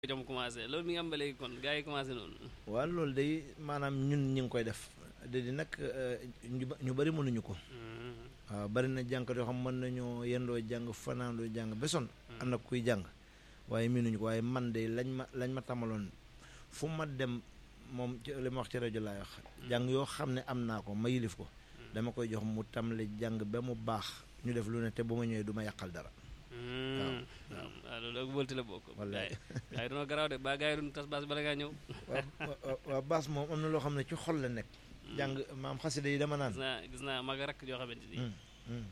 jom commencé loolu mi ngi am ba léegi kon gars yi commencé noonu waaw loolu day maanaam ñun ñi ngi koy def da di nag ñu ba- ñu bari mënuñu ko waaw bari na jànkat yoo xam mën nañoo yendoo jàng fanaandoo jàng besoon am na kuy jàng waaye miinuñu ko waaye man de lañ ma lañ ma tamaloon fu ma dem moom ci li ma wax ci rajo laay wax jàng yoo xam ne am naa ko ma yilif ko dama koy jox mu tamle jàng ba mu baax ñu def lu ne te bu ma ñëwee du ma yàqal dara waaw waaw loolu ak wëlti la bokk wallaay gars yi dañoo garaaw de ba gars yi duñ tas baas bala ngaa ñëw waaw waaw waaw baas moom am na loo xam ne ci xol la nekk jàng maam xasida yi dama naan gis naa gis naa mag rakk joo xamante ni Mm, mm.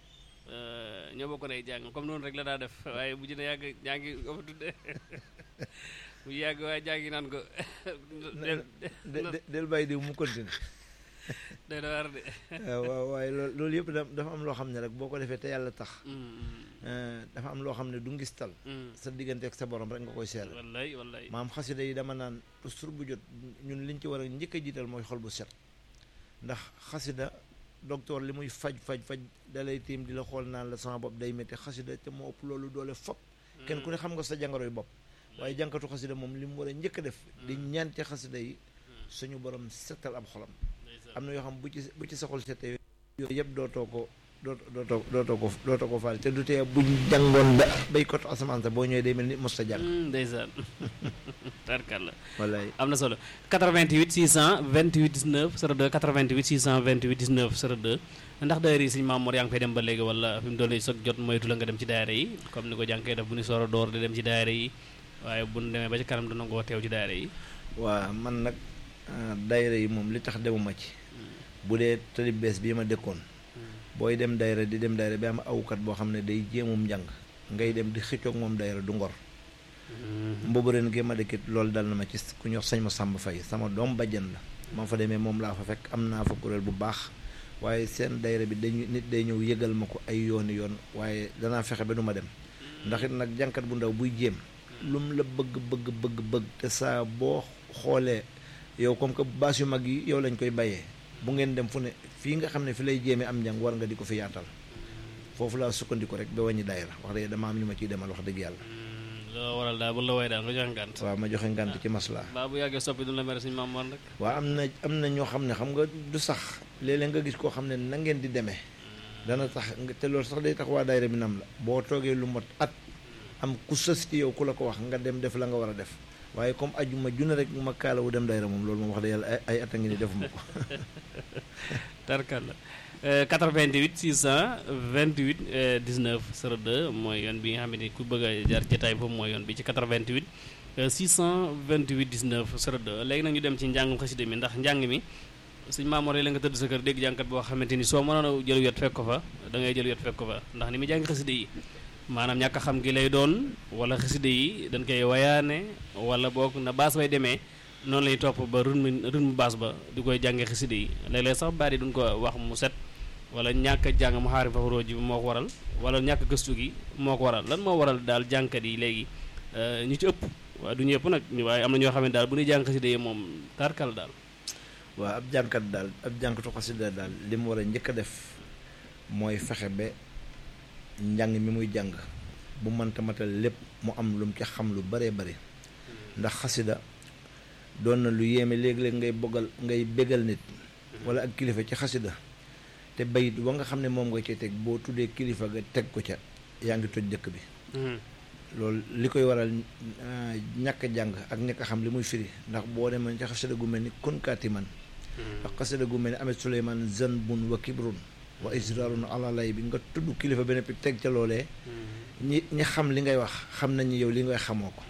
ñoo bokk nay jàng comme noonu rek la daa def waaye bu jëne yàgg jàngi ko fa tudde bu yàgg waaye jàngi naan ko de- de- del bàyyi diw mu continue day na war de waaw waaye loolu loolu yëpp da- dafa am loo xam ne rek boo ko defee te yàlla tax Mm, eh, dafa am loo xam ne du ngistal mm, sa diggante ak sa borom rek nga koy seetlu wallaay wallaay maam xasida yi dama naan sur bu jot ñun liñ ci war a njëkk a jiital mooy xol bu set ndax xasida docteur li muy faj faj faj dalay tiim di la xool naan la sama bopp day métti xasida te moo ëpp loolu doole fop kenn ku ne xam nga sa jàngoroy bopp waaye jànkatu xasida moom li mu war a njëkk a def di ñaante xasida yi suñu borom setal ab xolam am na yoo xam bu ci bu ci sa xol setee yooyu yëpp dootoo ko dootoo dootoo dootoo ko dootoo ko faale te du tee buñ jàngoon ba bay kot asamaan sa boo ñëwee day mel ni mos ta jàng Mm, ndeysaan tarkal la wallaay am na solo 88 628 19 02 88 628 19 02 ndax daayira yi suñu maam Mor yaa ngi fay dem ba léegi wala fi mu doon soog jot moytu la nga dem ci daayira yi comme ni ko jànkee def bu ñu soor a door di dem ci daayira yi waaye bu ñu demee ba ci kanam dana ngoo teew ci daayira yi waa man nag ah, daayira yi moom li tax demuma ci bu dee tali bees bii ma dëkkoon booy dem daayira di dem daayira bi am awkat boo xam ne day jéemum njàng ngay dem di xëccoog moom daayira du ngor mbobu ren gi ma dëkkit loolu dal na ma ci ku ñox sañ ma sàmb fay sama doom bajjan la ma fa demee moom laa fa fekk am naa fa kuréel bu baax waaye seen daayira bi dañu nit day ñëw yëgal ma ko ay yooni yoon waaye danaa fexe ba du ma dem ndax it nag jànkat bu ndaw buy jéem lum la bëgg bëgg bëgg bëgg te saa boo xoolee yow comme que baas yu mag yi yow lañ koy bayee bu ngeen dem fu ne fii nga xam ne fi lay jéemee am njàng war nga di ko fi yaatal foofu laa sukkandiku rek ba wàññi daayira wax dëgg dama am ñu ma ciy demal wax dëgg yàlla loo waral daal bu la woy daal nga joxe ngànt waaw ma joxe ngànt ci maslaa baa bu yàggee soppi duñu la mere suñu maam Mor rek waaw am na am na ñoo xam ne xam nga du sax léeg-léeg nga gis koo xam ne na ngeen di demee dana tax nga te loolu sax day tax waa daayira bi nam la boo toogee lu mot at am ku sës ci yow ku la ko wax nga dem def la nga war a def waaye comme ajuma junne rek ma kaalawu dem daayira moom loolu moom wax dëgg yàlla ay ay at a ngi ni defuma ko tarkal la 88 628 euh, 19 02 mooy yoon bi nga xam ne ku bëgg a jaar jotaay foofu mooy yoon bi ci 88 euh, 628 19 02 léegi nag ñu dem ci njàngum xasida mi ndax njàng mi suñ maamoor la nga tëdd sa kër dégg jàngkat boo xamante ni soo mënoon a jël yot fekk ko fa da ngay jël yot fekk ko fa ndax ni muy jàngi xasida yi maanaam ñàkk a xam gi lay doon wala xasida yi dañ koy wayaane wala boog na baas bay demee noonu lay topp ba rythme rythme baas ba di koy jàngee xasida yi léeg-léeg sax baat yi duñ ko wax mu set wala ñàkk a jàng mu xaari fafaroo ji bi moo ko waral wala ñàkk gëstu gi moo ko waral lan moo waral daal jàngkat yi léegi ñu ci ëpp waaye du ñu ëpp nag waaye am na ñoo xam ne daal bu ñuy jàng xasida yi moom tarkal daal waaw ab jànkat daal ab jànkatu xasida daal li mu war a njëkk a def mooy fexe ba njàng mi muy jàng bu mënta matal lépp mu am lu mu ci xam lu baree bari ndax xasida doon na lu yéeme léeg-léeg ngay boggal ngay bégal nit wala ak kilifa ci xasida te bayit wa nga xam ne moom nga ci teg boo tuddee kilifa nga teg ko ca yaa ngi toj dëkk bi loolu li koy waral ah, ñàkk a jàng ak ñàkk a xam li muy firi ndax boo demee ci xasida gu mel ni kun kaatiman ak xasida gu mel ni amet suleyman zanbun wa kibrun wa israrun alalay bi nga tudd kilifa benn pi teg ca loolee ñi ñi xam li ngay wax xam nañu yow li ngay xamoo ko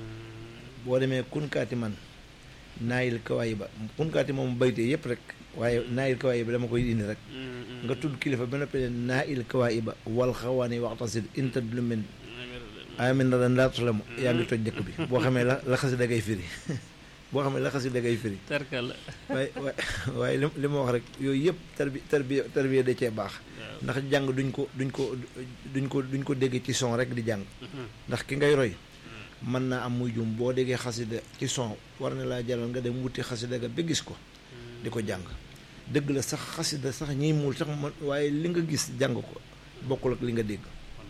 boo demee kunkaati man naayil kawaay ba kunkaati moom baytee yëpp rek waaye naayil kawaay ba dama koy indi rek nga tudd kilifa ba noppi ne naayil kawaay ba wal xawaani waxtasid intad lu min amin na dan laatulamu yaa ngi toj dëkk bi boo xamee la la xasi da ngay firi boo xamee la xasi da ngay firi tarkal la waaye waaye waaye li li ma wax rek yooyu yëpp tarbi tarbiya tarbiya da cee baax ndax jàng duñ ko duñ ko duñ ko duñ ko dégg ci son rek di jàng ndax ki ngay roy mën naa am muy jum boo déggee xasida ci son war na laa jaral nga dem wuti xasida ga ba gis ko di ko jàng dëgg la sax xasida sax ñiy muul sax man waaye li nga gis jàng ko bokkul ak li nga dégg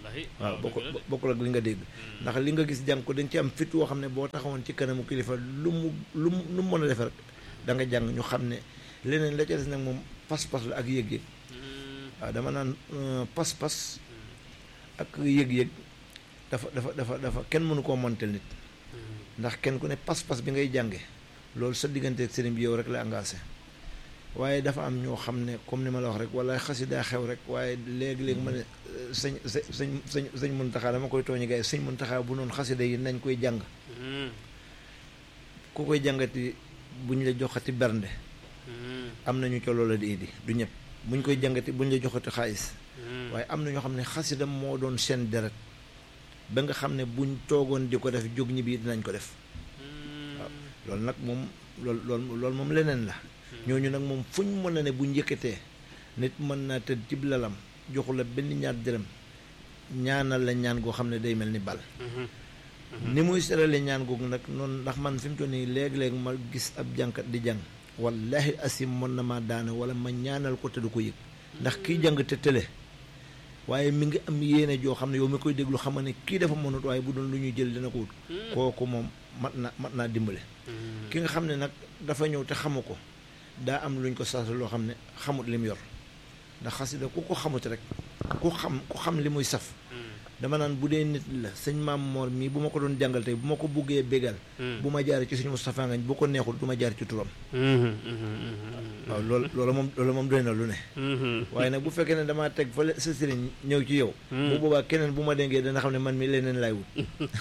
wallaahi waaw dëgg bokkul la de. bokkul ak li nga dégg ndax li nga gis jàng ko dañ ci am fit woo xam ne boo taxawoon ci kanamu kilifa lu mu lu mu lu mu mën a def rek da nga jàng ñu xam ne leneen la ca des nag moom pas-pas la ak yëg-yëg Hmm, waaw dama naan euh, pas-pas ak yëg-yëg dafa dafa dafa dafa kenn mënu koo montel nit hmm, ndax kenn ku ne pas-pas bi ngay jànge loolu sa diggante ak sëriñ bi yow rek la engagé waaye dafa am ñoo xam ne comme ni ma la wax rek wala xasida xew rek waaye léegi-léegi ma ne euh, sëñ sëñ sëñ sëñ sëñ Muntaxa dama koy tooñi gars yi sëñ Muntaxa bu noonu xasida yi nañ koy jàng hmm, ku koy jàngati bu ñu la joxati bernde hmm, am nañu ca loola di indi du ñëpp bu ñu koy jàngati bu ñu la joxati xaalis hmm. waaye am na ñoo xam ne xasida moo doon seen deret ba nga xam ne buñ toogoon di ko def jóg ñi bi dinañ ko def Hmm, waaw. loolu nag moom loolu loolu loolu moom leneen la ñooñu nag moom fuñ mën a ne bu njëkkatee nit mën naa tëdd cib lalam joxu la benn ñaar dërëm ñaanal la ñaan goo xam ne day mel ni bal mhm, ni muy serale ñaan googu nag noonu ndax man fi mu toll nii léeg-léeg ma gis ab jànkat di jàng wallahi asim mën na maa daana wala ma ñaanal ko te du ko yëg ndax kiy jàng te tële waaye mi ngi am yéene joo xam ne yow mi koy déglu xam ne kii dafa mënut waaye bu doon lu ñuy jël dina ko wut hmm, kooku moom mat na mat naa dimbale hmm. ki nga xam ne nag dafa ñëw te xamu ko daa am luñ ko saas loo xam ne xamut li mu yor ndax xasida ku ko xamut rek ku xam ku xam li muy saf Hmm, dama naan bu dee nit la sëñ maam Mor mii bu ma ko doon jàngal tey bu ma ko buggee bégal hmm. bu ma jaaree ci suñu Moustapha Ngañ bu ko neexul du ma jaar ci turam Hmm, hmm, hmm, hmm, waaw loolu loolu moom loolu moom doy na lu ne hmm, hmm. waaye nag bu fekkee ne damaa teg fële sa sëriñ ñëw ci yow Hmm. bu boobaa keneen bu ma déngee dana xam ne man mi leneen laay wut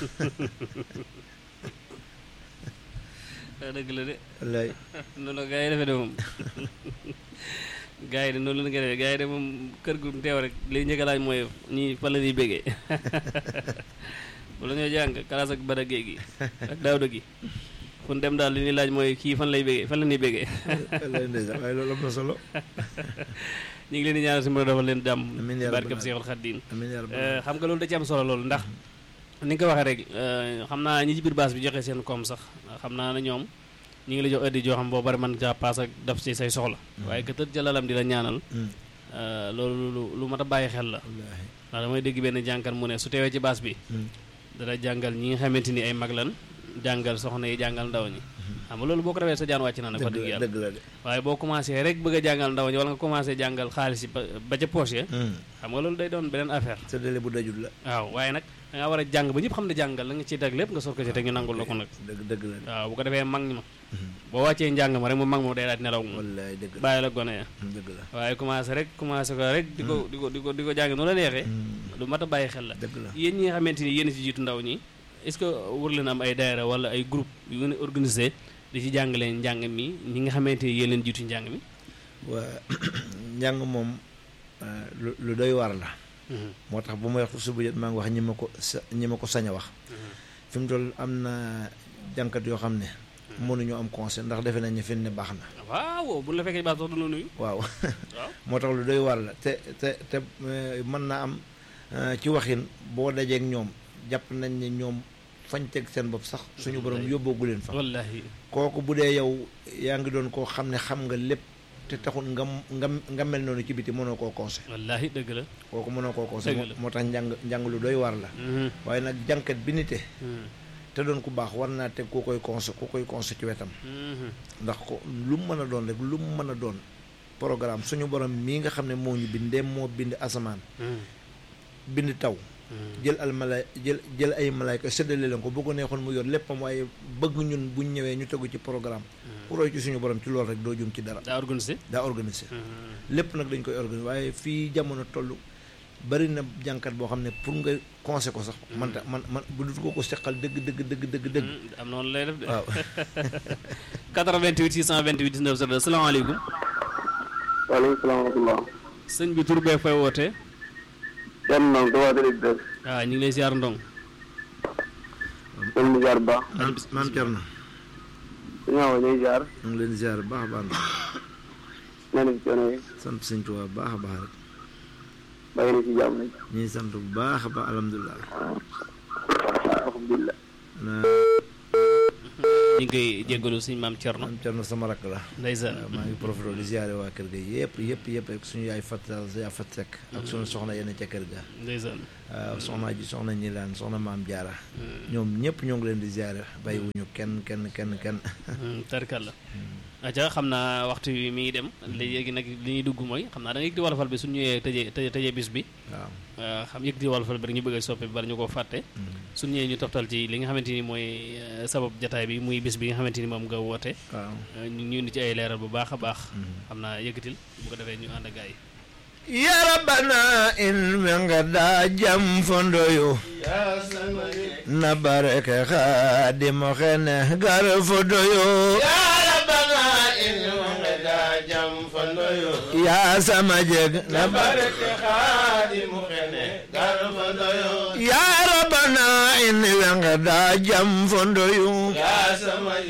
Ah, dëgg la de wallaay noonu la gars yi defee de moom gars yi de noonu la ñu koy defee gars yi de moom kër gu teew rek li njëkk a laaj mooy ñii fan la ñuy bégee wala ñoo jàng kalaas ak bada géej gi ak daawda gi fu ñu dem daal li ñuy laaj mooy kii fan lay bégee fan la ñuy bégee wallaay ndeysaan waaye loolu am na solo ñu ngi leen di ñaanal si mën a defal leen jàmm Amiin yaa rabbal barkeb Seexul Xadiim amiin yaa rabbal Eh, xam nga loolu da ci am solo loolu ndax ni nga ko waxee rek eh, xam naa ñi ci biir baas bi joxe seen koom sax xam naa ne ñoom ñu ngi la jox ëddi joo xam boo bari mën caa paas ak def ci say soxla waaye que tëdd jalalam di la ñaanal Hmm, eh, loolu lu lu mat a bàyyi xel la wallaahi ndax damay dégg benn jànkat mu ne su teewee ci baas bi Hmm, dana jàngal ñi nga xamante ni ay mag lan jàngal soxna yi jàngal ndaw ñi xam nga loolu boo ko defee sa jaan wàcc na nag wax dëgg dëgg la yàlla dëgg la de waaye boo commencé rek bëgg a jàngal ndaw ñi wala nga commencé jàngal xaalis yi ba ba ca poche ya Hmm, xam nga loolu day doon beneen affaire sa délai bu dajul la waaw waaye nag da nga war a jàng ba ñëpp xam ne jàngal la nga ciy teg lépp nga soog ko ci teg ñu nangul la ko nag dëgg dëgg la de waaw bu ko defee mag ñi ma Hmm, boo wàccee njàng ma rek mu mag moom day daal di nelaw moom wallaay dëgg la bàyyi la gone ya dëgg la waaye commencé rek commencé ko rek di ko di ko di ko di ko jàng nu la neexee Hmm, lu mat a bàyyi xel la dëgg la yéen ñi nga xamante ni yéen ci jiitu ndaw ñi est-ce que war leen am ay daayira wala ay groupe yu ngeen organisé di ci jàngale njàng mi ñi nga xamante ni yéen leen jiitu njàng mi waa njàng moom euh, lu lu doy war la moo tax bu may wax suba jot maa ngi wax ñi ma ko sa ñi ma ko sañ a wax fi mu toll am na jànkat yoo xam ne mënuñoo am conseil ndax defe nañ ne fi ne baax na waaw bu la fekkee baax sax du la nuyu waaw waaw moo tax lu doy war la te te te euh, mën naa am euh, ci waxin boo dajeek ñoom jàpp nañ ne ñoom fañ teg seen bopp sax suñu borom yóbboogu leen fa wallahi kooku bu dee yow yaa ngi doon koo xam ne xam nga lépp te taxul nga nga nga mel noonu ci biti mënoo koo conseil wallahi dëgg la kooku mënoo koo conseil Dëgg la. moo tax njàng njàng lu doy war la Mhm. waaye nag jànkat bi nite Mhm. te doon ku baax war naa teg ku koy conseil ku koy conseil ci wetam Mhm. ndax ko lu mu mën a doon rek lu mu mën a doon programme suñu borom mii nga xam ne moo ñu bind ndéem moo bind asamaan Mhm. bind taw Mhm. jël al malay jël jël ay malayka séddale leen ko bu ko neexoon mu yor léppam waaye bëgg ñun buñ ñëwee ñu tegu ci programme ku roy ci suñu borom ci loolu rek doo jum ci dara daa organisé daa organisé Mhm. lépp nag dañ koy organiser waaye fii jamono toll bari na jànkat boo xam ne pour nga conseil ko sax man ta man man bu dut ko ko seqal dëgg dëgg dëgg dëgg dëgg Mhm. am noonu lay def de waaw 88 628 19 02 salaamaaleykum waaleykum salaam wa rahmatulah. sëñ bi tur bee fay wootee kenn nag dafa déglu dégg. waaw ñu ngi lay ziar ndong sëñ bi jaar bu baax. maam maam Thierno su ñu waxee ñuy jaar. ñu ngi leen di ziar bu baax a baax nag nee nañ ci coono yi. sant sëñ Tuubaa bu baax a baax rek bàyyi na ci jàmm rek. ñuy sant bu baax a baax alhamdulilah alhamdulilah. na ñu ngi koy jéggalu suñu maam Thierno am Cerno sama rakk la ndeysaan waaw maa ngi profité di ziare waa kër ga yëpp yëpp yëpp ak suñu yaay Fatal yaa Fat Seck ak suñu soxna yenn ca kër ga ndeysaan waaw soxna ji soxna ñi laan soxna maam jaara ñoom ñëpp ñoo ngi leen di ziare bàyyiwuñu kenn kenn kenn kenn tarkal la aca xam naa waxtu wi mi ngi dem léegi nag li ñuy dugg mooy xam naa da nga yëg di wolofal bi suñu ñëwee tëjee tëjee tëjee bis bi waaw Uh, xam yëg di wolofal bi rek ñu bëgg a soppi bari ñu ko fàtte suñu ñëwee ñu toftal ci li nga xamante ni mooy uh, sabab jataay bi muy bis bi nga xamante ni moom nga woote waaw uh, ñu ñu indi ci ay leeral bu baax a baax xam naa yëkkatil bu ko defee ñu ànd ak gaay yi ya rabbana in menga da jam fondoyo na bareke khadimo khene gar fondoyo ya sama jeg na bareke ya rabbana in menga da jam fondoyo